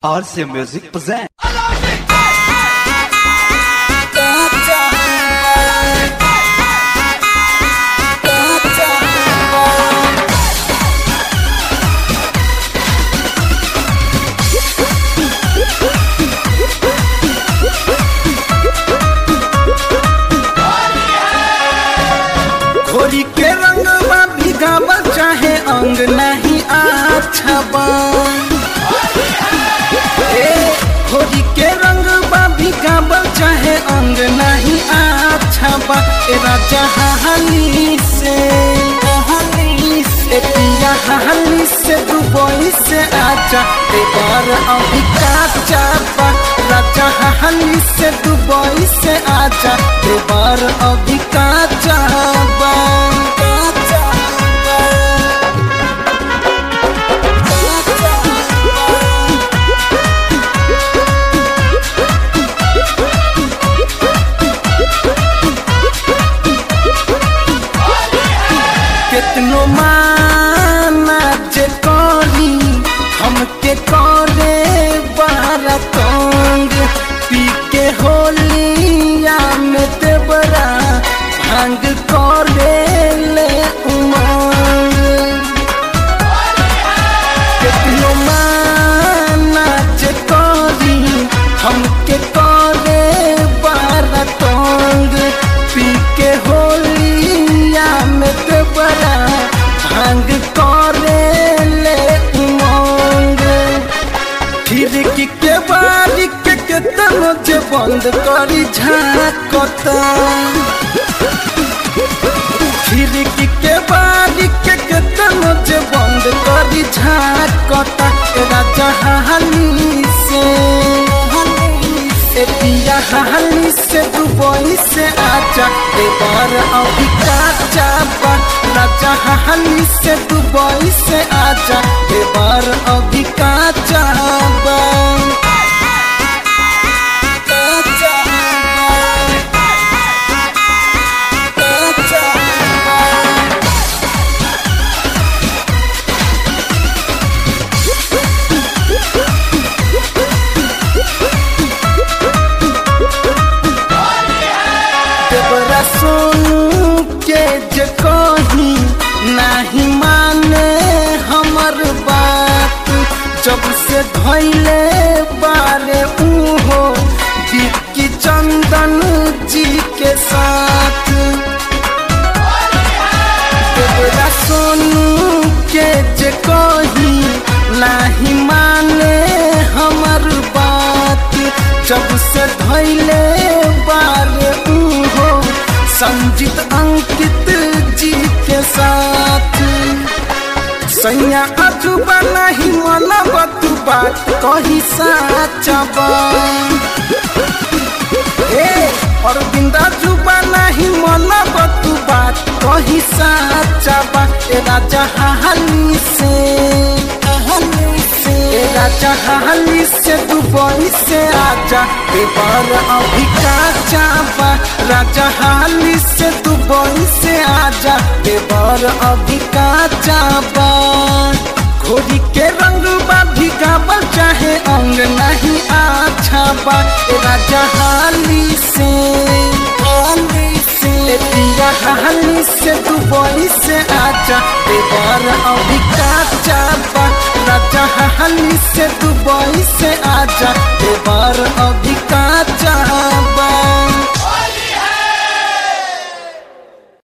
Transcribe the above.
RC Music present. घोरी के रंग भिगावल चाहे अंग नहीं अच्छा बा ए घोरी के रंग भिगावल चाहे अंग नहीं अच्छा बा ए राजा हाली से हाली से पिया हाली से दुबई से आजा ए बार अभी काचा बा राजा हाली से दुबई से आजा ए बार अभी काचा बा काचा बा काचा बा केतनो माना जे करी हमके करे बारा तंग पी के होलिया में देवरा भांग करे ले उमंग केतनो माना जे करी हमके करे बारा तंग पी के होलिया में देवरा भांग करे ले उमंग खिड़की के बारी के केतनो जे बंद करी झाकता खिड़की के बारी के केतनो जे बंद करी झाकता ए राजा हाली से ए पिया हाली से दुबई से आजा ए बार अभी काचा बा राजा हाली से दुबई से आजा ए बार अभी काचा बा काचा बा काचा बा देवरा सोनू के जे कही नाही माने हमर बात जब से धैले बारे उहो विक्की चंदन जी के साथ देवरा सोनू के जे कही नाही माने हमर बात जब से धैले बारे उहो संजीत अंकित जी के साथ सैया अजुबा नहीं वाला बतू बात कही साचा बा ए अरविंदा जुबा नहीं मना बतू बात कही साचा बा ए राजा हाली से हाली से ए राजा हाली से दुबई से आजा ए बार अभी काचा बा राजा हाली से दुबई से आजा ए बार अभी काचा बा घोड़ी के रंग बा भिगावल चाहे अंग नहीं अच्छा बा ए राजा हाली से हाली से ए पिया हाली से दुबई से आजा ए बार अभी काचा बा राजा हाली से दुबई से आजा ए बार अभी